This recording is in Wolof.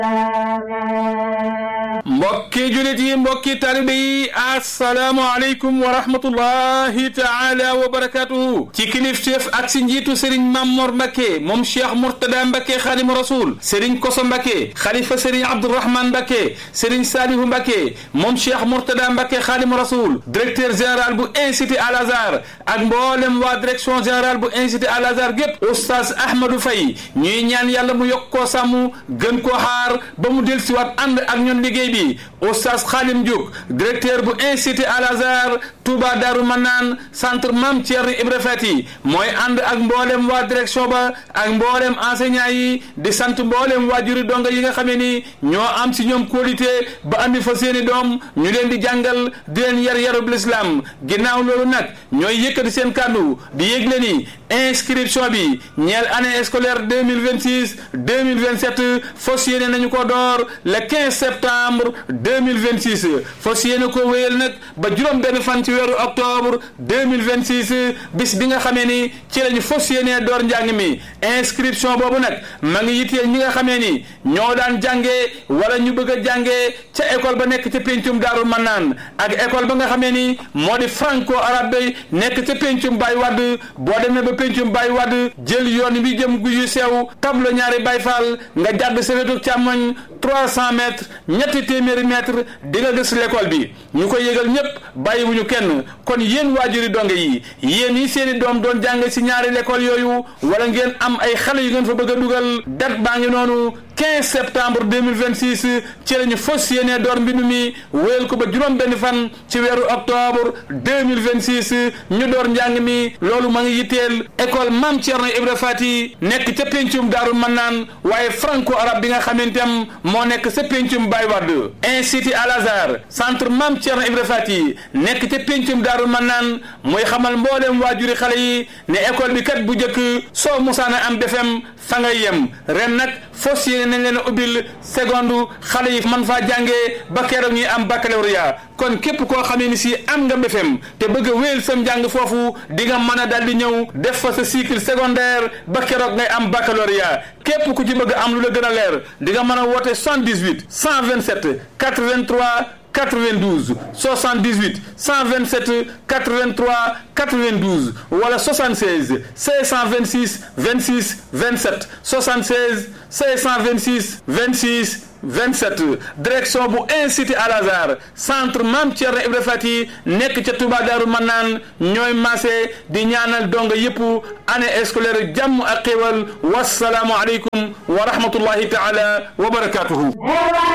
mbokki julit yi mbokki talibe yi assalaamu aleykum wa rahmatullahi taala wa barakatuhu ci kilifteef ak si njiitu sëriñ Mamor Mbacke moom cheikh Mourtada Mbacke xaadimu rasul sëriñ Koso Mbacke xalifa sëriñ Abdourahman Mbacke sëriñ Salihu Mbacke moom cheikh Mourtada Mbacke xaadimu rasul directeur général bu institut Al Azhar ak mboolem waa direction générale bu institut Al Azhar gépp oustaz Ahmadou Faye ñuy ñaan yàlla mu yokk koo sàmm gën koo xaar ba mu dellusiwaat ànd ak ñun liggéey bi oustaz Khalim Diouk directeur bu institut Al Azhar Touba Darou Manaan centre Mame Thierno Ibra Fati mooy ànd ak mboolem waa direction ba ak mboolem enseignant yi di sant mboolem waajuri donga yi nga xamee ni ñoo am si ñoom qualité ba andi fa seeni doom ñu leen di jàngal di leen yar yarub l'islam ginnaaw loolu nag ñooy yëkkati seen kàddu di yëgle ni inscription bi ñeel année scolaire deux mille vingt six deux mille vingt sept fas yéene nañu ko door le quinze septembre deux mille vingt six fas yéene ko wéyal nag ba juróom benn fan ci weeru octobre deux mille vingt six bis bi nga xamee ni ci lañu fas yéene door njàng mi inscription boobu nag ma ngi yitteel ñi nga xamee ni ñoo daan jàngee wala ñu bëgg a jàngee ca école ba nekk ca péncum Daaru Mannaan ak école ba nga xamee ni moo di franco arabe nekk ca péncum Baye Wade boo demee ba péncum Baye Wade jël yoon bi jëm guyu sew tablo ñaari Baye Fall nga jàdd sa wetu càmmoñ trois cent mètres ñetti téeméeri mètres di nga gis l'école bi ñu koy yëgal ñépp bàyyiwuñu kenn kon yéen waajuri donge yi yéen yi seeni doom doon jàng si ñaari l'école yooyu wala ngeen am ay xale yu ngeen fa bëgg a dugal date baa ngi noonu 15 septembre 2026 ci la ñu fas yéene door mbindu mi wéyal ko ba juróom benn fan ci weeru octobre 2026 ñu door njàng mi loolu ma ngi yitteel école Mame Thierno Ibra Fati nekk ca pencum Daaru Mannaan waaye franco arabe bi nga xamantam moo nekk sa pencum Baye Wade institut Al Azhar centre Mame Thierno Ibra Fati nekk ca pencum Daaru Mannaan mooy xamal mboolem waajuri xale yi ne école bi kat bu njëkk soo musaana am BFEM fa ngay yem ren nag fos yéene nañ leen a ubbil seconde xale yi man faa jàngee ba keroog ñuy am baccalauréat kon képp koo xamee ni si am nga BFEM te bëgg a wéyal sam njàng foofu di nga mën a daal di ñëw def fa sa cycle secondaire ba keroog ngay am baccalauréat képp ku ci bëgg am lu la gën a leer di nga mën a woote 78 127 83 92 78 127 83 92 wala 76 626 26 27 76 626 26 27 direction bu institut Al Azhar centre Mame Thierno Ibra Fati nekk ca Touba Darou Manaan ñooy maase di ñaanal donga yëpp année scolaire jàmm ak xéwal wasalaamu aleykum wa rahmatullahi taala wa barakatuhu